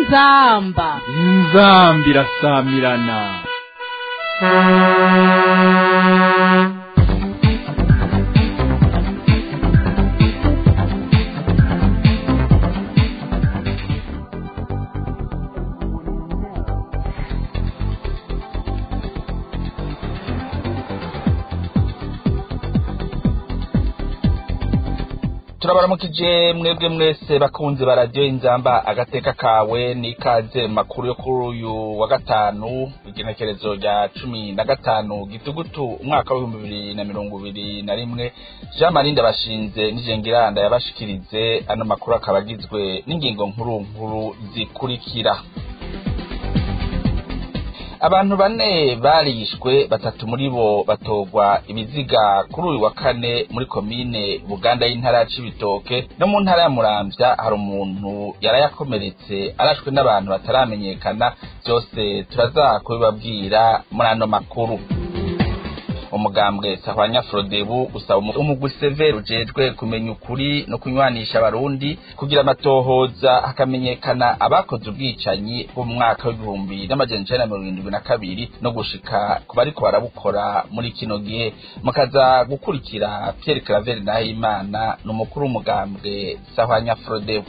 inzamba inzamba irasamirana turabaramukije mwebwe mwese bakunze baradiyo inzamba agateka kawe n'ikaze mu makuru yo kuri uyu wa gatanu igenekerezo rya cumi na gatanu gitugutu umwaka w'ibihumbi bibiri na mirongo ibiri na rimwe jean marie ndabashinze n'ijengiranda yabashikirize ano makuru akaba agizwe n'ingingo nkuru nkuru zikurikira abantu bane barishwe batatu muri bo batogwa ibiziga kuri uyu wa kane muri komine buganda y'intara ya cibitoke no mu ntara ya muramvya hari umuntu yarayakomeretse arashwe n'abantu bataramenyekana byose turaza kubibabwira muri ano makuru umugambwe sahwanya frodebu usaba umugwi severe ujejwe kumenya ukuri no kunywanisha abarundi kugira amatohoza hakamenyekana abakoze ubwicanyi bwo mu mwaka w'ibihumbi n'amajana icenda na mirongo irindwi na kabiri no gushika ku bariko barabukora muri kino gihe mukaza gukurikira pierre claver nahimana ni umukuru w'umugambwe sahwanya frodebu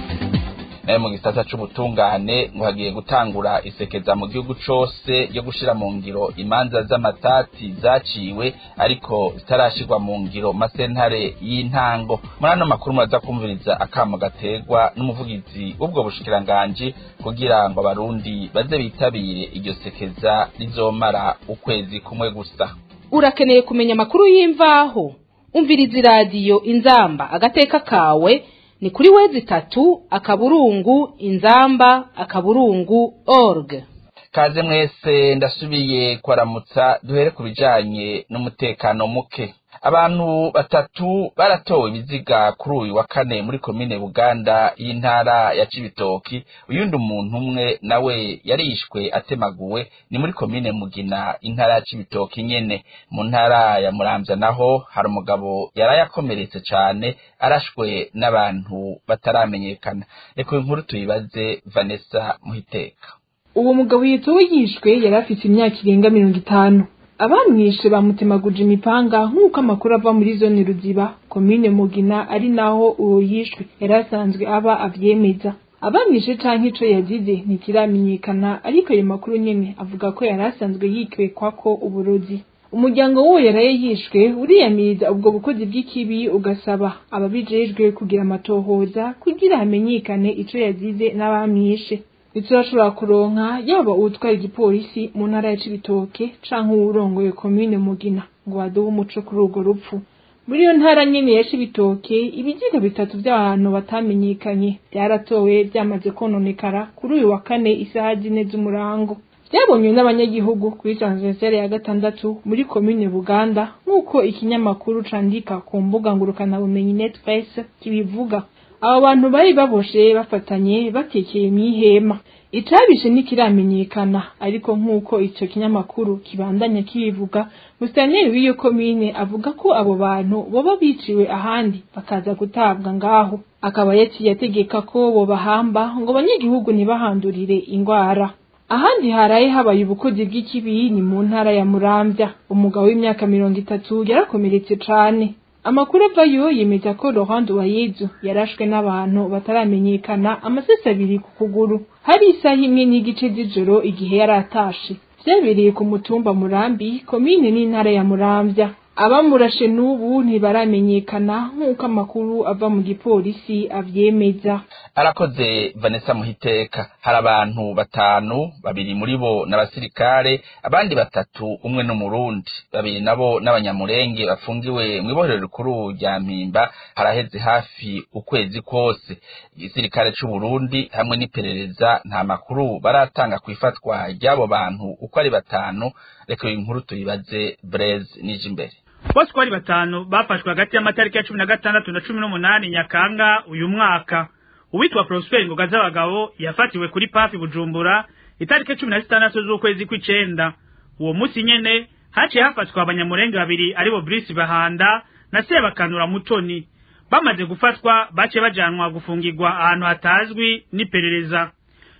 nayo mu gisata c'ubutungane ngo hagiye gutangura isekeza mu gihugu cose yo gushira mu ngiro imanza z'amatati zaciwe ariko zitarashirwa mu ngiro masentare y'intango muri ano makuru muraza kumviriza akamo gaterwa n'umuvugizi w'ubwo bushikiranganji kugira ngo abarundi baze bitabire iryo sekeza rizomara ukwezi kumwe gusa urakeneye kumenya amakuru y'imvaho umviriza iradiyo inzamba agateka kawe ni kuri wezi tatu akaburungu inzamba akaburungu org kaze mwese ndasubiye kwaramutsa duhere ku bijanye n'umutekano muke abantu batatu baratowe ibiziga kuri uyu wa kane muri komine buganda y'intara ya cibitoki uyundi umuntu umwe nawe yarishwe atemaguwe ni muri komine mugina intara ya cibitoki nyene mu ntara ya muramvya naho hari umugabo yarayakomeretse cane arashwe n'abantu bataramenyekana reka uyu nkuru tuyibaze vanessa muhiteka uwo mugabo yitowe yishwe yari afite imyaka irenga mirongo itanu abamwishe bamutemaguje imipanga nk'uko amakuru ava muri zone ruziba komine mugina ari naho uwo yishwe yari asanzwe aba avyemeza abamwishe canke ico yazize ntikiramenyekana ariko ayo makuru nyene avuga ko yari asanzwe yikwekwako uburozi umuryango w'uwo yaraye yishwe uriyamiriza ubwo bukozi bw'ikibi ugasaba ababijejwe kugira amatohoza kugira hamenyekane ico yazize n'abamwishe ntiturashobora kuronka yaba uwutwara igipolisi mu ntara ya cibitoke canke uwurongoye komine mugina ngo baduhe umuco kuri urwo rupfu muri iyo ntara nyene ya cibitoke ibiziga bitatu vy'abantu batamenyekanye vyaratowe vyamaze kononekara kuri uyu wa kane isaha zine z'umurango vyabonywe n'abanyagihugu kuri transversale ya gatandatu muri komine buganda nk'uko ikinyamakuru candika ku mbuga ngurukanabumenyi netpress kibivuga abo bantu bari baboshe bafatanye batekeye mw'ihema icabishe ntikiramenyekana ariko nk'uko ico kinyamakuru kibandanya kibivuga musitanteri w'iyo komine avuga ko abo bantu boba biciwe ahandi bakaza gutabwa ngaho akaba yaciye ategeka ko bobahamba ngo abanyagihugu ntibahandurire ingwara ahandi haraye habaye ubukozi bw'ikibi ni mu ntara ya muramvya umugabo w'imyaka mirongo itatu yarakomeretse cane amakuru avayo yemeza ko Laurent Uwayezu yarashwe n'abantu bataramenyekana amasesi abiri ku kuguru hari isaha imwe n'igice z'ijoro igihe yari atashe vyabereye ku mutumba Murambi komine n'intara ya Muramvya abamurashe n'ubu ntibaramenyekana nk'uko amakuru ava mu gipolisi avyemeza arakoze vanessa muhiteka hari abantu batanu babiri muri bo n'abasirikare abandi batatu umwe n'umurundi babiri nabo n'abanyamurenge bafungiwe mw'ibohero rikuru rya mpimba haraheze hafi ukwezi kose igisirikare c'uburundi hamwe n'iperereza nta makuru baratanga kw'ifatwa ry'abo bantu uko ari batanu reka iyi nkuru tuyibaze breze nije imbere bose uko ari batanu bafashwe hagati y'amatariki ya cumi na gatandatu na cumi n'umunani nyakanga uyu mwaka uwitwa Prosper Ngoga z'abagabo yafatiwe kuri pafi Bujumbura itariki cumi na zitandatu z'ukwezi kw'icenda uwo musi nyene haciye hafatwa abanyamurenge babiri aribo Brice Bahanda na Sebakanura Mutoni bamaze gufatwa bace bajanwa gufungirwa ahantu hatazwi n'iperereza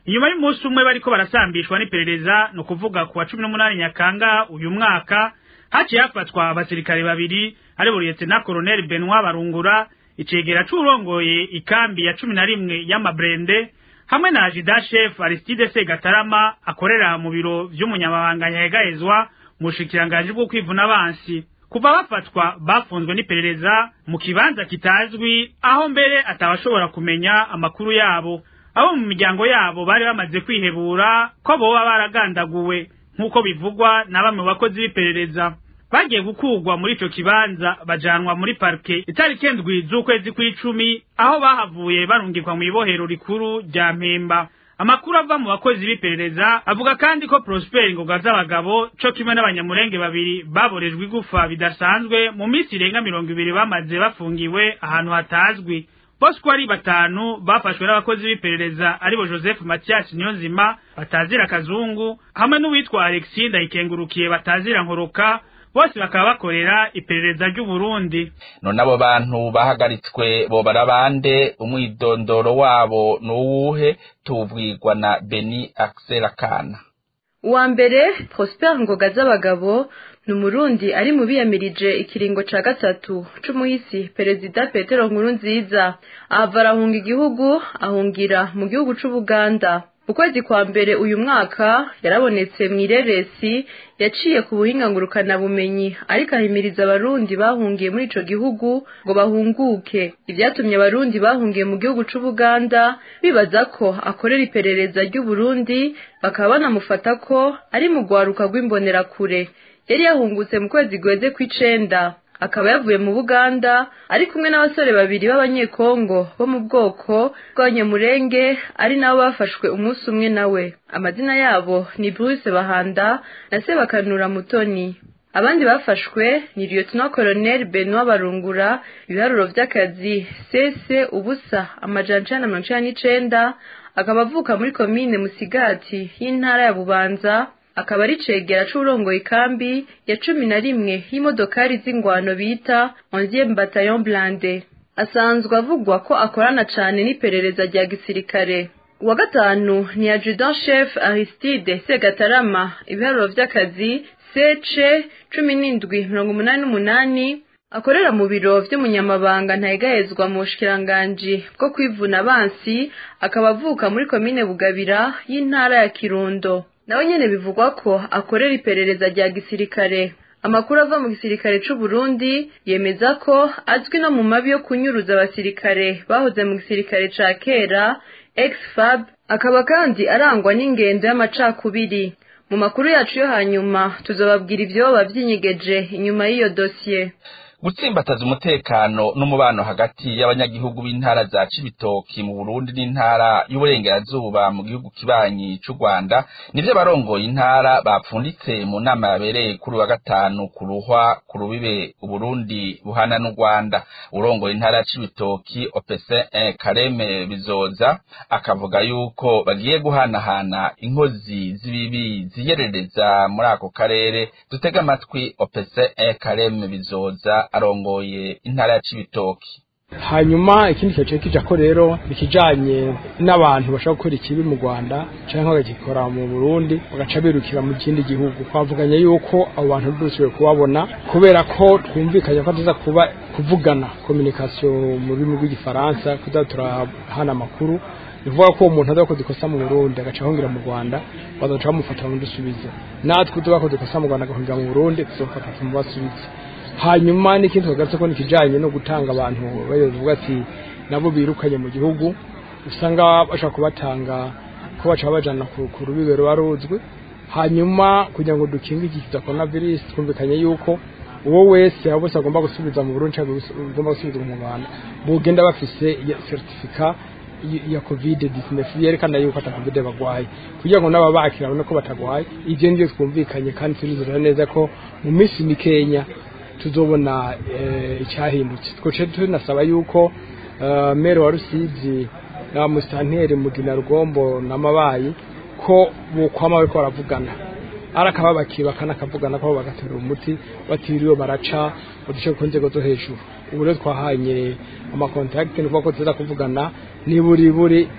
inyuma y'umunsi umwe bariko barasambishwa n'iperereza ni ukuvuga ku wa cumi n'umunani nyakanga uyu mwaka haciye hafatwa abasirikare babiri ari buriyetse na koroneli benoit barungura icegera c'urongoye ikambi ya cumi na rimwe y'amabrende hamwe na ajida chef aristide segatarama akorera mu biro vy'umunyamabanga nyahegahezwa mu bushikiranganji bwo kwivuna abansi kuva bafatwa bafunzwe n'iperereza mu kibanza kitazwi aho mbere atabashobora kumenya amakuru yabo abo mu miryango yabo bari bamaze kwihebura ko boba baragandaguwe nk'uko bivugwa na bamwe mu bakozi b'iperereza bagiye gukurwa muri ico kibanza bajanwa muri parke itariki ndwi z'ukwezi kw'icumi aho bahavuye barungikwa mu ibohero rikuru rya mpemba amakuru ava mu bakozi b'iperereza avuga kandi ko Prosper Ngoga z'abagabo co kimwe n'abanyamurenge babiri baborejwe igufa bidasanzwe mu minsi irenga mirongo ibiri bamaze bafungiwe ahantu hatazwi bose uko ari batanu bafashwe n'abakozi b'iperereza aribo Joseph Mathias Niyonzima batazira kazungu hamwe n'uwitwa Alexis Ndayikengurukiye batazira nkoroka bose bakaba bakorera iperereza ry'u Burundi none abo bantu bahagaritswe bobara bande umwidondoro wabo nuwuhe tubwirwa na Beni Axel Kana uwa mbere Prosper Ngoga z'abagabo ni umurundi ari mu biyamirije ikiringo ca gatatu c'umuhisi perezida Petero Nkurunziza ahava arahunga igihugu ahungira mu gihugu c'Ubuganda ukwezi kwa mbere uyu mwaka yarabonetse mw'ireresi yaciye ku buhinga ngurukana bumenyi ariko ahimiriza abarundi bahungiye muri ico gihugu ngo bahunguke ivyatumye abarundi bahungiye mu gihugu c'Ubuganda bibaza ko akorera iperereza ry'u Burundi bakaba banamufata ko ari mu gwaruka rw'imbonerakure yari yahungutse mu kwezi guheze kw'icenda akaba yavuye mu Buganda ari kumwe n'abasore babiri b'abanyekongo bo mu bwoko bw'abanyamurenge ari nabo bafashwe umunsi umwe nawe amazina yabo ni Bruce Bahanda na Sebakanura Mutoni abandi bafashwe ni Lieutenant Colonel Benoit Barungura ibiharuro vy'akazi sese ubusa amajana icenda na mirongo icenda n'icenda akaba avuka muri komine Musigati y'intara ya Bubanza akaba ari cegera c'urongoye ikambi ya cumi na rimwe y'imodokari z'ingwano bita onzième bataillon blindé asanzwe avugwa ko akorana cane n'iperereza rya gisirikare uwa gatanu ni adjudant chef Aristide Segatarama ibiharuro vy'akazi sece cumi n'indwi mirongo umunani n'umunani akorera mu biro vy'umunyamabanga ntayegahezwa mu bushikiranganji bwo kwivuna abansi akaba avuka muri komine Bugabira y'intara ya Kirundo nawe nyene bivugwa ko akorera iperereza rya gisirikare amakuru ava mu gisirikare c'u Burundi yemeza ko azwi no mu mabi yo kunyuruza abasirikare bahoze mu gisirikare ca kera ex-fab akaba kandi arangwa n'ingendo y'amacakubiri mu makuru yacu yo hanyuma tuzobabwira ivyoba vyinyegeje inyuma y'iyo dosiye gutsimbataza umutekano n'umubano hagati y'abanyagihugu b'intara za Cibitoki mu Burundi n'intara y'uburengerazuba mu gihugu kibanyi c'u Rwanda nivyo barongoye intara bapfunditse mu nama yabereye kuri wa gatanu ku ruhwa ku rubibe Uburundi buhana n'u Rwanda urongoye intara ya Cibitoki Opese Kareme Bizoza akavuga yuko bagiye guhanahana inkozi z'ibibi ziyerereza muri ako karere dutega amatwi Opese Kareme Bizoza arongoye intara ya Cibitoki hanyuma ikindi kice kija ko rero ikijanye n'abantu bashaka gukora ikibi mu Rwanda canke bagikora mu Burundi bagaca birukira mu kindi gihugu twavuganye yuko abo bantu dusubiye kubabona kubera ko twumvikanye ko tuza kuba kuvugana communication mu rurimi rw'igifaransa kuza turahana amakuru bivuga ko umuntu azakoze ikosa mu Burundi agaca ahungira mu Rwanda bazaca bamufata bamudusubize natwe tubakoze ikosa mu Rwanda agahungira mu Burundi tuzofata tumubasubize hanyuma n'ikindi tugarutse ko nikijanye no gutanga abantu bavuga ati nabo birukanye mu gihugu usanga bashaka kubatanga ko baca bajana ku rubibe ruba ruzwi hanyuma kugira ngo dukinge iki kiza coronavirus twumvikanye yuko uwo wese abo bose agomba gusubiza mu Burundi cyangwa agomba gusubiza mu Rwanda bugenda bafise certificat ya covid 19 yerekana yuko ata covid bagwaye kugira ngo naba bakira babone ko batagwaye ivyo nivyo twumvikanye kandi turizera neza ko mu minsi mikenya tuzobona icyahindutse twoce tunasaba yuko mere wa rusizi na musitanteri mugina rugombo n'amabayi ko bokwama bariko baravugana arakaba bakibakana akavugana ko bagaterura umuti batiriwe baraca uduce ku nzego zo hejuru ubu rero twahanye amakontakiti ni ko tuza kuvugana ni buri buri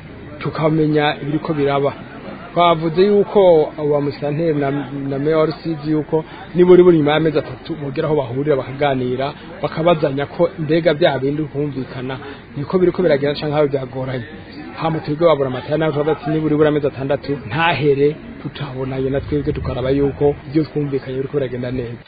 tukamenya ibiriko biraba twavuze yuko abo ba musanteri na, na meya rusizi yuko niburi buri nyuma y'amezi atatu bogera aho bahurira bakaganira bakabazanya ko mbega bya bindi kumvikana niko biriko biragenda canke aho byagoranye hama twebwe babura amatara nawe tuvuga ati niburi buri amezi atandatu ntahere tutabonanye na twebwe tukaraba yuko ibyo twumvikanye biriko biragenda neza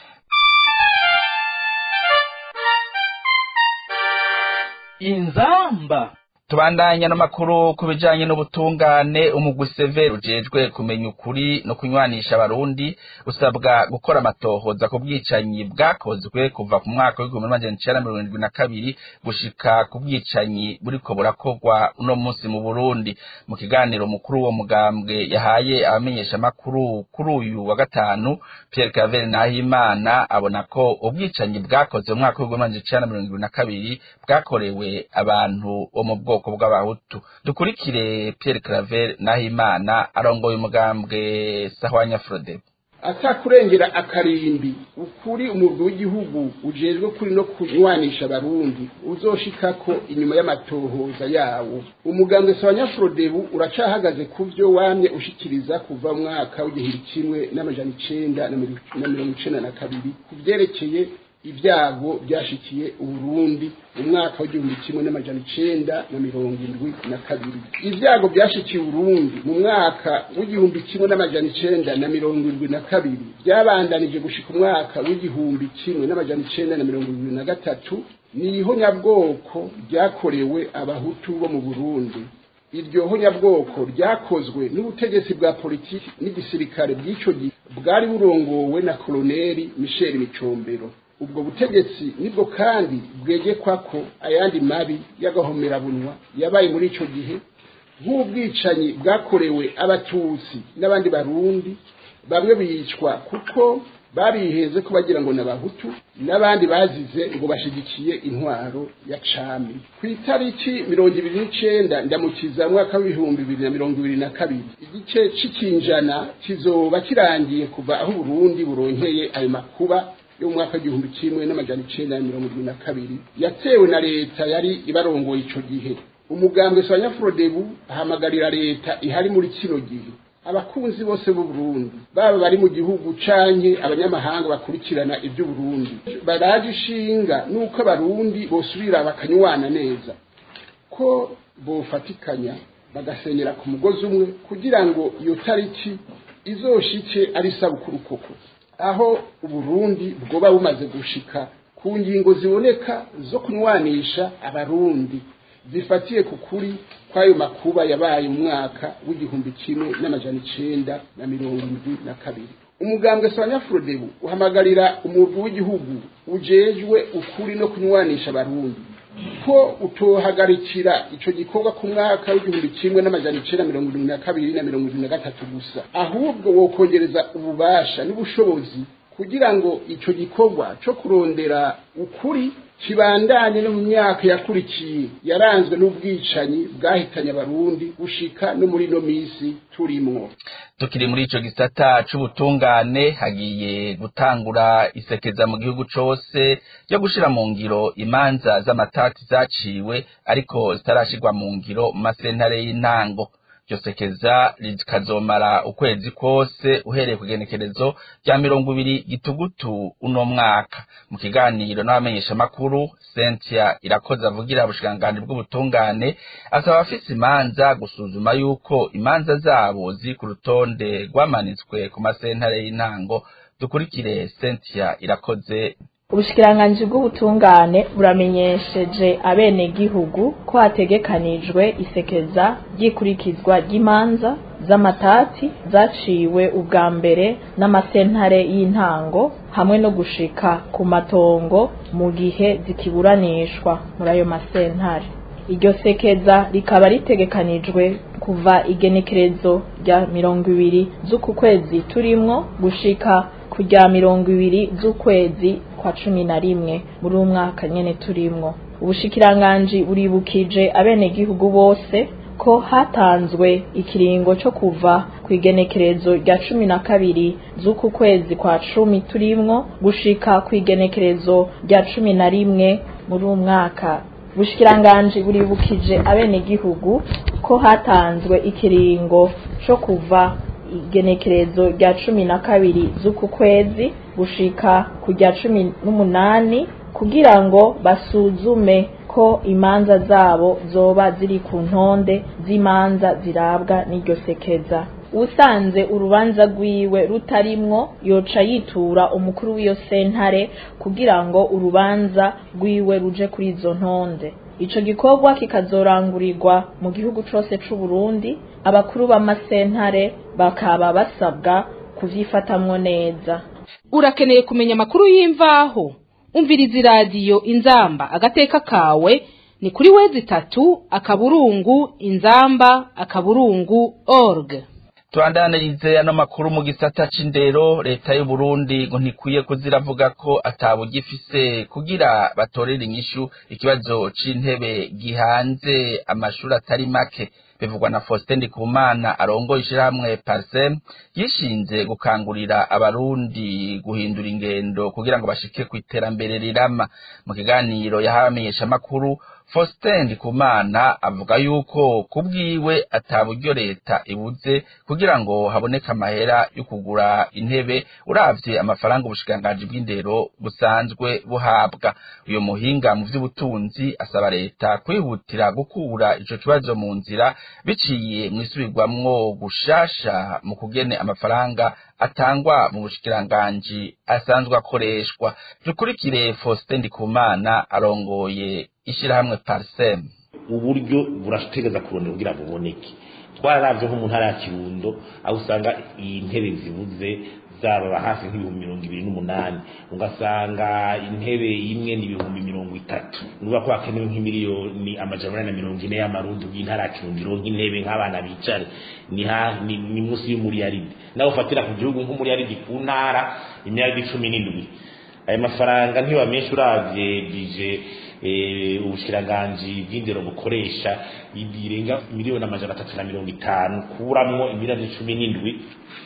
inzamba tubandanya n'amakuru ku bijanye n'ubutungane umugwi severe ujejwe kumenya ukuri no kunywanisha abarundi usabwa gukora amatohoza ku bwicanyi bwakozwe kuva ku mwaka w'igihumbi n'amajana icenda mirongo irindwi na kabiri gushika ku bwicanyi buriko burakorwa uno munsi mu burundi mu kiganiro mukuru wo mugambwe yahaye abamenyeshamakuru kuri uyu wa gatanu pierre cavere nahimana abona ko ubwicanyi bwakozwe mu mwaka w'igihumbi n'amajana icenda mirongo irindwi na kabiri bwakorewe abantu bo mu bwoko bwoko bw'abahutu dukurikire Pierre Claver Nahimana arongoye umugambwe Sahwanya Frode atakurengera akarimbi ukuri umurwi w'igihugu ujejwe kuri no kunywanisha abarundi uzoshikako inyuma y'amatohoza yawo umugambwe Sahwanya Frodebu uracahagaze ku vyo wamye ushikiriza kuva mu mwaka w'igihumbi kimwe n'amajana icenda na mirongo icenda na kabiri ku vyerekeye ibyago byashikiye uburundi mu mwaka w'igihumbi kimwe n'amajana icenda na mirongo indwi na kabiri ibyago byashikiye uburundi mu mwaka w'igihumbi kimwe n'amajana icenda na mirongo indwi na kabiri byabandanije gushika umwaka w'igihumbi kimwe n'amajana icenda na mirongo indwi na gatatu ni ihonyabwoko ryakorewe abahutu bo mu burundi iryo honyabwoko ryakozwe n'ubutegetsi bwa politiki n'igisirikare bw'ico gihe bwari burongowe na koloneli michel micombero ubwo butegetsi nibwo kandi bwegekwa ko ayandi mabi y'agahomerabunwa yabaye muri ico gihe nk'ubwicanyi bwakorewe abatutsi n'abandi barundi bamwe bicwa kuko bariheze ko bagira ngo n'abahutu n'abandi bazize ngo bashigikiye intwaro ya cami ku itariki mirongo ibiri n'icenda ndamukiza mwaka w'ibihumbi bibiri na mirongo ibiri na kabiri igice c'ikinjana kizoba kirangiye kuva aho uburundi buronkeye ayo makuba yo mu mwaka w'igihumbi kimwe n'amajana icenda na mirongo irindwi na kabiri yatewe na leta yari ibarongoye ico gihe umugambwe Sanyafrodebu ahamagarira leta ihari muri kino gihe abakunzi bose b'u Burundi baba bari mu gihugu canke abanyamahanga bakurikirana ivy'u Burundi baraje ishinga nuko abarundi bosubira bakanywana neza ko bofatikanya bagasenyera ku mugozi umwe kugira ngo iyo tariki izoshike ari sabukuru koko aho uburundi bwoba bumaze gushika ku ngingo ziboneka zo kunywanisha abarundi zifatiye ku kuri kw'ayo makuba yabaye mu mwaka w'igihumbi kimwe n'amajana icenda na mirongo indwi na kabiri umugambwe Sanyafrodebu uhamagarira umurwi w'igihugu ujejwe ukuri no kunywanisha abarundi ko utohagarikira ico gikorwa ku mwaka w'igihumbi kimwe n'amajana icenda mirongo irindwi na kabiri na mirongo irindwi na gatatu gusa ahubwo wokongereza ububasha n'ubushobozi kugira ngo ico gikorwa co kurondera ukuri kibandanye no mu myaka yakurikiye yaranzwe n'ubwicanyi bwahitanye abarundi gushika no muri no misi turimwo tukiri muri ico gisata c'ubutungane hagiye gutangura isekeza mu gihugu cose ryo gushira mu ngiro imanza z'amatati zaciwe ariko zitarashirwa mu ngiro mu masentare y'intango iryo sekeza rikazomara ukwezi kose uhereye ku genekerezo rya mirongo ibiri gitugutu uno mwaka mu kiganiro n'abamenyeshamakuru Cynthia irakoze avugira ubushikiranganji bw'ubutungane asaba abafise imanza gusuzuma yuko imanza zabo ziri ku rutonde rwamanitswe ku masentare y'intango dukurikire Cynthia irakoze ubushikiranganji bw'ubutungane buramenyesheje abenegihugu ko hategekanijwe isekeza ry'ikurikizwa ry'imanza z'amatati zaciwe ubwa mbere n'amasentare y'intango hamwe no gushika ku matongo mu gihe zikiburanishwa muri ayo masentare iryo sekeza rikaba ritegekanijwe kuva igenekerezo rya mirongo ibiri z'uku kwezi turimwo gushika ku rya mirongo ibiri z'ukwezi kwa cumi na rimwe muri uwo mwaka nyene turimwo ubushikiranganji buribukije abenegihugu bose ko hatanzwe ikiringo co kuva ku igenekerezo rya cumi na kabiri z'uku kwezi kwa cumi turimwo gushika ku igenekerezo rya cumi na rimwe muri uwo mwaka ubushikiranganji buribukije abenegihugu ko hatanzwe ikiringo co kuva igenekerezo rya cumi na kabiri z'uku kwezi gushika ku rya cumi n'umunani kugira ngo basuzume ko imanza zabo zoba ziri ku ntonde z'imanza zirabwa n'iryo sekeza usanze urubanza rwiwe rutarimwo yoca yitura umukuru w'iyo sentare kugira ngo urubanza rwiwe ruje kuri izo ntonde ico gikorwa kikazorangurirwa mu gihugu cose c'u Burundi abakuru b'amasentare bakaba basabwa kuvyifatamwo neza urakeneye kumenya amakuru y'imvaho umviriza iradiyo inzamba agateka kawe ni kuri wezi itatu akaburungu inzamba akaburungu org tubandanirize ano makuru mu gisata c'indero leta y'u Burundi ngo ntikwiye kuziravuga ko atabugifise kugira batorere inyishu ikibazo c'intebe gihanze amashuri atari make bivugwa na Faustin Ndikumana arongoye ishirahamwe Parsem yishinze gukangurira abarundi guhindura ingendo kugira ngo bashike ku iterambere rirama mu kiganiro yahamenyesha makuru Faustin Ndikumana avuga yuko kubwiwe ataburyo leta ibuze kugira ngo haboneke amahera yo kugura intebe uravye amafaranga ubushikiranganji bw'indero busanzwe buhabwa uyo muhinga mu vy'ubutunzi asaba leta kwihutira gukura ico kibazo mu nzira biciye mwisubirwamwo gushasha mu kugene amafaranga atangwa mu bushikiranganji asanzwe akoreshwa dukurikire Faustin Ndikumana arongoye ishirahamwe Parsem uburyo burategeza kurondera kugira ngo buboneke twararavye nko mu ntara ya Kirundo aho usanga intebe zibuze zaba hafi nk'ibihumbi mirongo ibiri n'umunani ugasanga intebe imwe ni ibihumbi mirongo itatu nuba ko hakenewe nk'imiliyoni amajana na mirongo ine y'amarundi bw'intara ya Kirundo ironka intebe nk'abana bicare ni ha ni, ni musi y'umuriyaridi nawe ufatira ku gihugu nk'umuriyaridi ku ntara imyaka cumi n'indwi ayo mafaranga ntiba menshi uravye bije ubushikiranganji bw'indero bukoresha birenga miliyoni amajana atatu na mirongo itanu kuramwo imiliyoni cumi n'indwi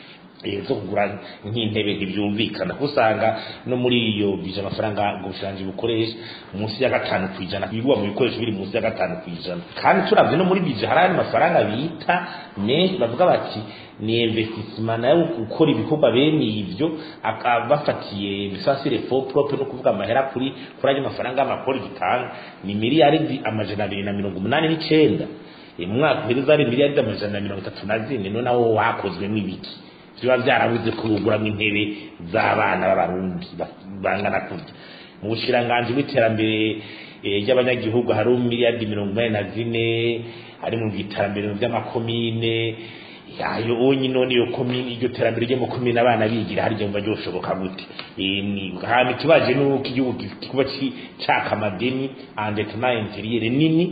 zo kugura nk'intebe ntibyumvikana kuko usanga no muri iyo bije amafaranga ngo ubushikiranganji bukoresha munsi ya gatanu ku ijana ibigwa mu bikoresho biri munsi ya gatanu ku ijana kandi turavye no muri bije hari ayandi mafaranga bita menshi bavuga bati ni investissement nayo gukora ibikorwa bene ivyo bafatiye bisasire for propre no kuvuga amahera kuri kuri ayo mafaranga y'amakori gitanga ni miliyaridi amajana abiri na mirongo umunani n'icenda mu mwaka uhereza ari miliyaridi amajana na mirongo itatu na zine no nawo wakozwemo ibiki biba byarabuze kuguramwo intebe z'abana b'abarundi bangana kurya mu bushiranganji bw'iterambere ry'abanyagihugu hari miliyaridi mirongo inani na zine hari mu iterambere ry'amakomine yayo onye none iyo komine iryo terambere ryo mu komine abana bigira harya mva ryoshoboka gute hama ikibaje nuko igihugu kikuba caka amadeni endettement intérieur nini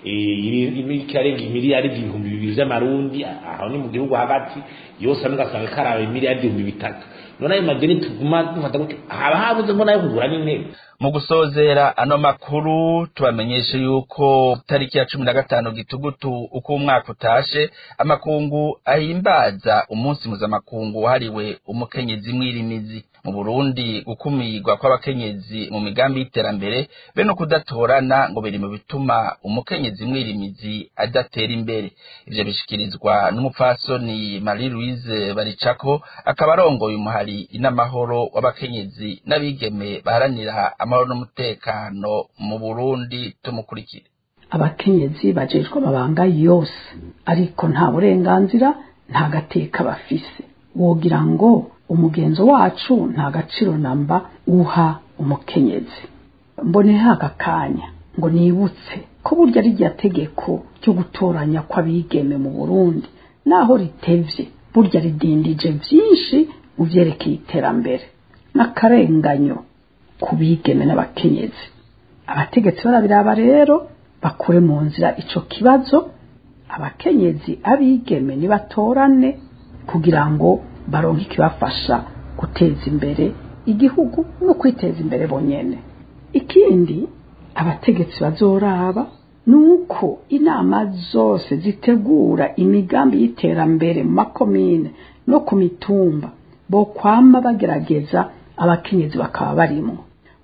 ikarenga imiliyaridi ibihumbi bibiri vy'amarundi aho ni mu gihugu hagati yose amwe ugasanga karawe imiliyaridi ibihumbi bitatu none ayo madeni tuguma dufata gute haba habuze mbona yo kugura n'intebe mu gusozera ano makuru tubamenyeshe yuko tariki ya cumi na gatanu gitugutu uko umwaka utashe amakungu ahimbaza umunsi mpuzamakungu wahariwe umukenyezi mwirimizi mu burundi gukumirwa kw'abakenyezi mu migambi y'iterambere be no kudatorana ngo biri mu bituma umukenyezi mwirimizi adatera imbere ivyo bishikirizwa n'umupfasoni marie louise baricako akaba arongoye umuhari inamahoro w'abakenyezi n'abigeme baharanira amahoro n'umutekano mu burundi tumukurikire abakenyezi bajejwe amabanga yose ariko nta burenganzira nta gateka bafise wogira ngo umugenzo wacu nta gaciro namba uha umukenyezi mboneho aka kanya ngo nibutse ko burya rirya tegeko ryo gutoranya kw'abigeme mu burundi naho ritevye burya ridindije vyinshi mu vyerekeye iterambere n'akarenganyo ku bigeme n'abakenyezi abategetsi barabiraba rero bakure mu nzira ico kibazo abakenyezi abigeme nibatorane kugira ngo baronke ikibafasha guteza imbere igihugu no kwiteza imbere bonyene ikindi abategetsi bazoraba nuko inama zose zitegura imigambi y'iterambere mu makomine no ku mitumba bo kwama bagerageza abakenyezi bakaba barimwo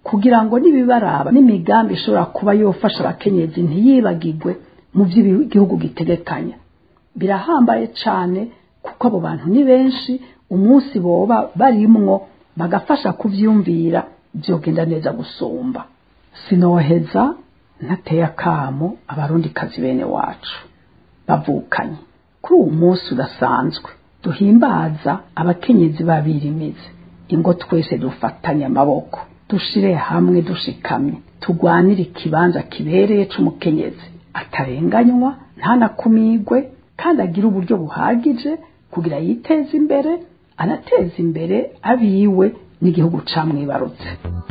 kugira ngo n'ibibaraba n'imigambi ishobora kuba yofasha abakenyezi ntiyibagirwe mu byo igihugu gitegekanya birahambaye cyane kuko abo bantu ni benshi umunsi boba barimwo bagafasha kuvyumvira byogenda neza gusumba sinoheza ntateye akamo abarundi kazi bene wacu bavukanye kuri uwo munsi udasanzwe duhimbaza abakenyezi babirimize ingo twese dufatanye amaboko dushire hamwe dushikamye tugwanire ikibanza kibereye c'umukenyezi atarenganywa ntanakumigwe kandi agire uburyo buhagije kugira yiteze imbere anateza imbere abiwe n'igihugu camwibarutse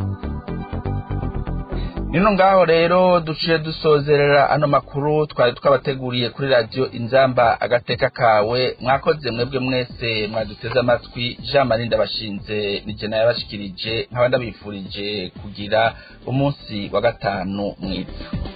nino ngaho rero duciye dusozerera ano makuru twari twabateguriye kuri radiyo inzamba agateka kawe mwakoze mwebwe mwese mwaduteze amatwi jean marie ndabashinze nijye yabashikirije nkaba ndabifurije kugira umunsi wa gatanu mwiza